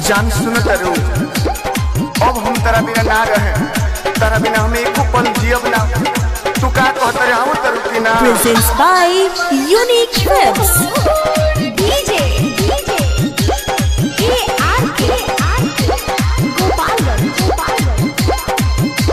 जान सुन तरु अब हम तेरा बिना ना रहे तेरा बिना हम एको पल जियब ना तू का कहत रे हम तरु कि ना presents by Unique Films. DJ DJ ARK Gopalganj Gopalganj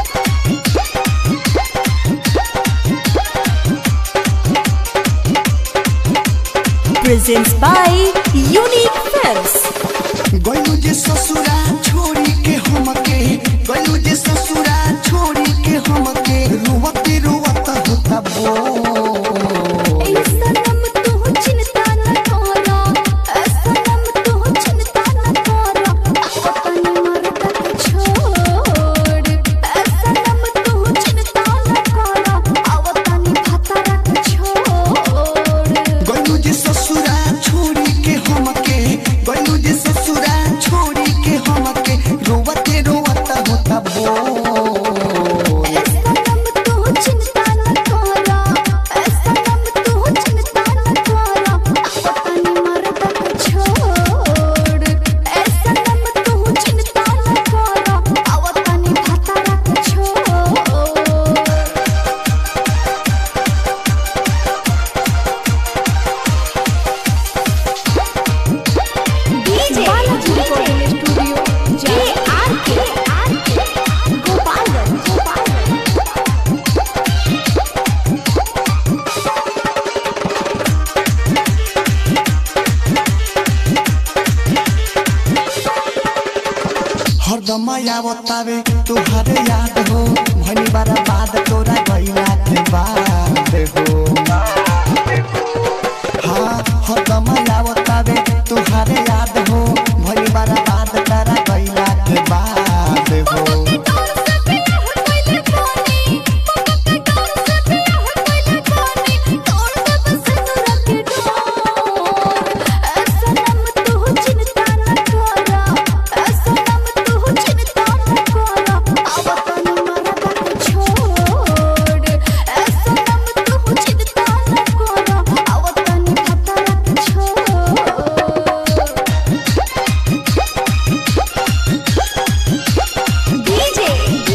Presents by Unique Films. गइलू जे ससुरा छोड़ी के हमके गइलू जे ससुरा छोड़ी के हमके रुवते रुवत होता बो ए सनम तू चिंता न करो ए सनम तू चिंता न करो अपन मर्द के छोड़ ए सनम तू चिंता न करो आवतनी भतरा के छोड़ गइलू जे ससुरा छोड़ी के हमके गइलू जे ससुरा छोड़ी के हमके रुवते रुवत होता बो सनम तू चिंता न करो सनम तू चिंता न करो अपनी मर्द के छोड़ सनम तू चिंता न करो अपनी भतरा के छोड़ DJ बालाजी रिकॉर्डिंग स्टूडियो जे आर के आर के गोपालगंज गोपालगंज हरदम आवतावे तुहारे याद हो भनी बारा बाद तोरा गइला के बाद हो हाँ हरदम आवतावे तुहारे याद हो भनी बारा बाद तारा गइला के बाद हो डोर से पिया है कोइले पानी पक्का डोर से पिया है कोइले पानी डोर से बस नूर के डोर सनम तू चिंता न करो सनम तू चिंता न करो आवतन मरदा के छोड़ सनम तू चिंता न करो आवतन भतरा के छोड़ DJ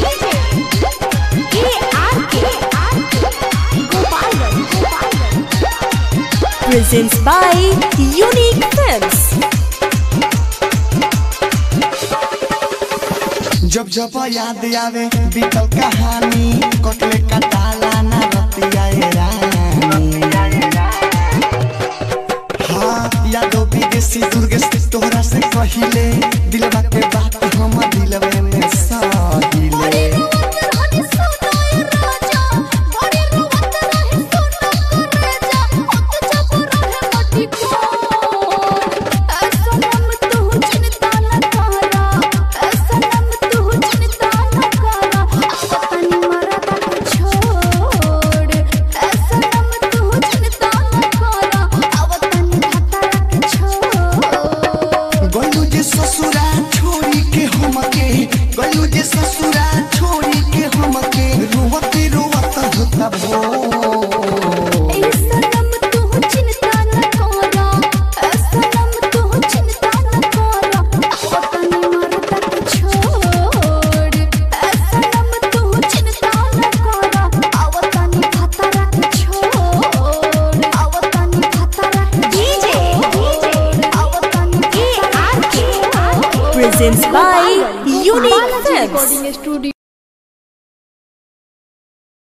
DJ ARK Gopalganj Gopalganj Presents by Unique Films. जब जब याद आवे बीतल कहानी कटले का ताला ना रतिया ए रानी हाँ यादो विदेशी दुर्गेश तोहरा से कहिले दिलवा के बात हम दिलवे में बड़ी सहिले रुवत रहे सोनाए राजा बड़ी रुवत रहे सोना करेजा ओत जब रहे मटी कोर सनम तू चिंता न करा सनम तू चिंता न करा अपनी मरदा के छोड़ सनम तू चिंता न करा अपनी भतरा के छोड़ गलू जे ससुरा छोड़ी के हमके गलू जे ससुरा छोड़ी के हमके रुवते रुवत होता भो ए सनम तू चिंता न करो सनम तू चिंता न करो अपनी मर्द के छोड़ सनम तू चिंता न करो अपनी भतरा के छोड़ अपनी भतरा के डीजे डीजे अपनी ARK Presents by Unique Films. Studio